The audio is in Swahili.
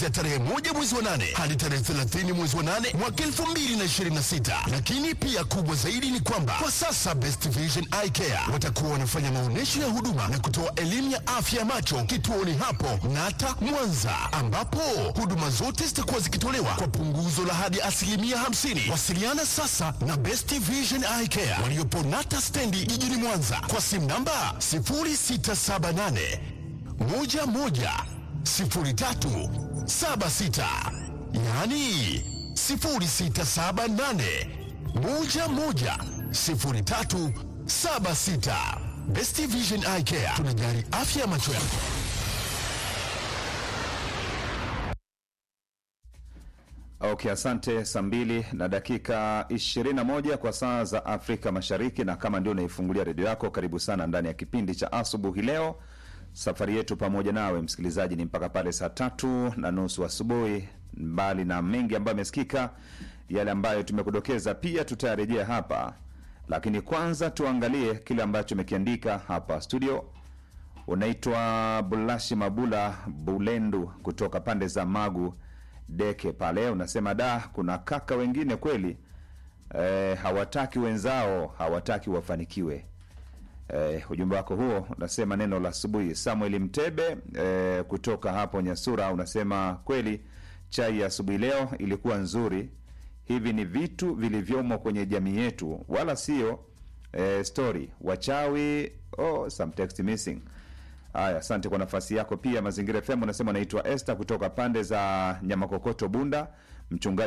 ya tarehe moja mwezi wa nane hadi tarehe 30 mwezi wa nane mwaka 2026. Lakini pia kubwa zaidi ni kwamba kwa sasa Best Vision Eye Care watakuwa wanafanya maonyesho ya huduma na kutoa elimu ya afya ya macho kituoni hapo Nata Mwanza, ambapo huduma zote zitakuwa zikitolewa kwa punguzo la hadi asilimia 50. Wasiliana sasa na Best Vision Eye Care waliopo Nata stendi jijini Mwanza kwa simu namba 0678 11 03 76 yaani 0678 11 03 76. Best Vision Eye Care tunajali afya ya macho yako. Okay, asante. Saa mbili na dakika 21 kwa saa za Afrika Mashariki, na kama ndio unaifungulia redio yako, karibu sana ndani ya kipindi cha asubuhi leo. Safari yetu pamoja nawe msikilizaji ni mpaka pale saa tatu na nusu asubuhi. Mbali na mengi ambayo amesikika, yale ambayo tumekudokeza pia tutayarejea hapa, lakini kwanza tuangalie kile ambacho umekiandika hapa studio. Unaitwa Bulashi Mabula Bulendu kutoka pande za Magu Deke pale, unasema da, kuna kaka wengine kweli eh, hawataki wenzao, hawataki wafanikiwe. Eh, ujumbe wako huo unasema neno la asubuhi. Samuel Mtebe eh, kutoka hapo Nyasura unasema kweli chai ya asubuhi leo ilikuwa nzuri. Hivi ni vitu vilivyomo kwenye jamii yetu, wala sio eh, story wachawi. Oh, some text missing. Haya, asante kwa nafasi yako. Pia Mazingira FM unasema unaitwa Esther kutoka pande za Nyamakokoto Bunda, mchungaji